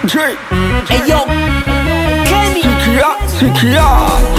J Eyo, Kenny sikia sikia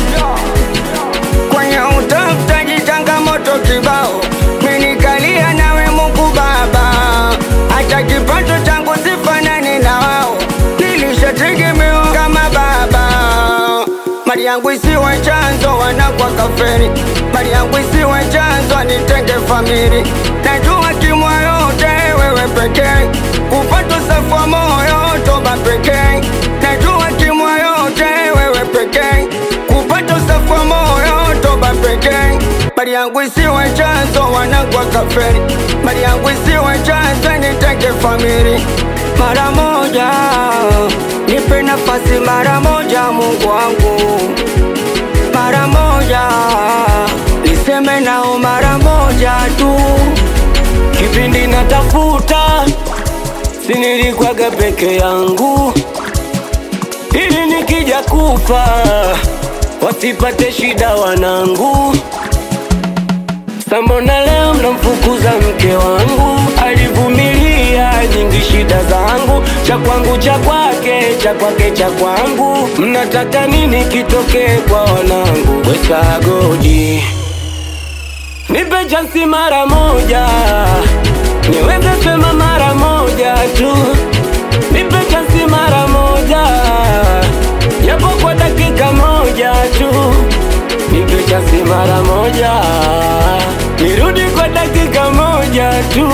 kwenye utafutaji changamoto kibao menikalia nawe Mungu Baba hata kipato changu sifanani na wao nilishategemewa kama baba mali yangu isiwe chanzo wanakwa kafeni mali yangu isiwe chanzo nitenge famili najua kimwa yote wewe pekee kupata safa moyo toba pekee najua kimwa yote wewe pekee kupata safa moyo toba pekee mali yangu isiwe chanzo wanakwa kafeni mali yangu isiwe chanzo nitenge famili mara moja nipe nafasi mara moja Mungu wangu mara moja niseme nao mara moja tu kipindi natafuta, si nilikwaga peke yangu, ili nikija kufa wasipate shida wanangu. Sambona leo mnamfukuza mke wangu, alivumilia nyingi shida zangu, cha kwangu cha kwake, cha kwake cha kwangu. Mnataka nini kitokee kwa wanangu? Wesagodi Nipe chansi mara moja, niweze sema mara moja tu. Nipe chansi mara moja, japo kwa dakika moja tu. Nipe chansi mara moja, nirudi kwa dakika moja tu.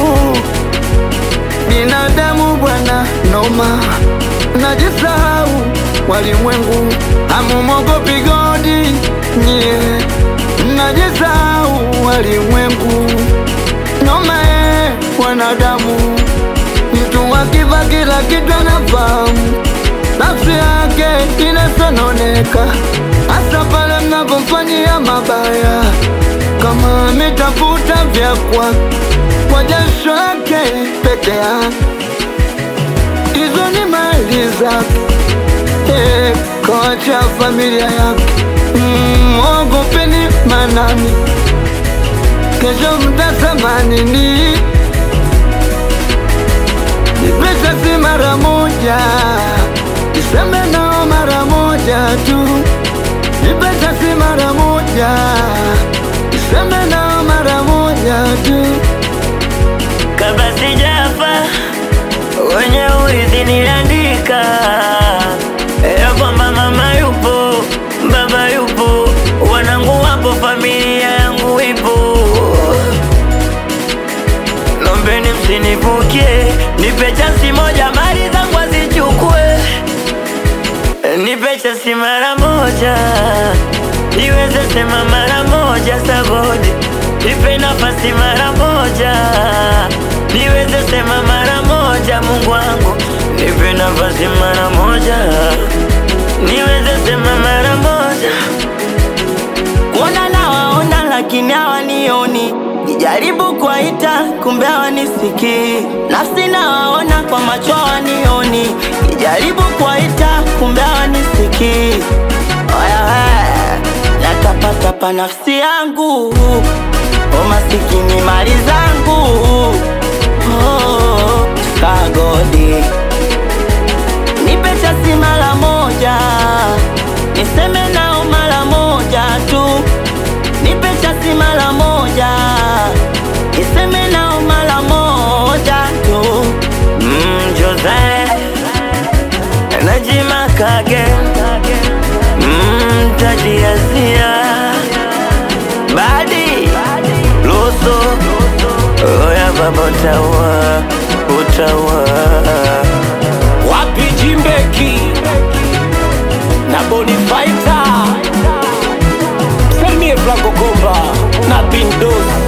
binadamu bwana noma najisahau walimwengu amumogopi godi nye najisahau walimwengu noma e wanadamu mtu akiva kila kitu anafahamu nafsi yake inasononeka hasa pale mnapomfanyia mabaya kama ametafuta vya kwake kwa jasho yake peke yake, hizo ni mali zake, eh, kawacha familia yake. Mm, Mwogopeni manani, kesho mtasema nini? Nipesa si mara moja, niseme nao mara moja tu. Nipesa si mara moja, niseme nao mara moja tu. kabla sijafa wenye urithi niliandika ya kwamba mama yupo, baba yupo, wanangu wapo, familia yangu ipo. Lombeni msinivukie, nipe chansi moja, mali zangu azichukue, nipe chansi mara moja, niweze sema mara moja sagodi, nipe nafasi mara moja, niweze sema mara moja, Mungu wangu, nipe nafasi mara moja, niweze sema mara moja. Kuona nawaona lakini hawanioni, nijaribu kuwaita kumbe hawanisikii. Nafsi nawaona kwa macho hawanioni, nijaribu kuwaita kumbe hawanisikii. Oya we, natapatapa nafsi yangu, umasikini mali zangu. Oh, sagodi nipe chasi mara moja, niseme nao mara moja tu. Nipe chasi mara moja, niseme nao mara moja tu. Mm, Jose Najima Kage mm, Tadiazia Badi Luso Oya baba utawa Utawa wapi Jimbeki na Bonifaita Salimie Franco Komba na Bindos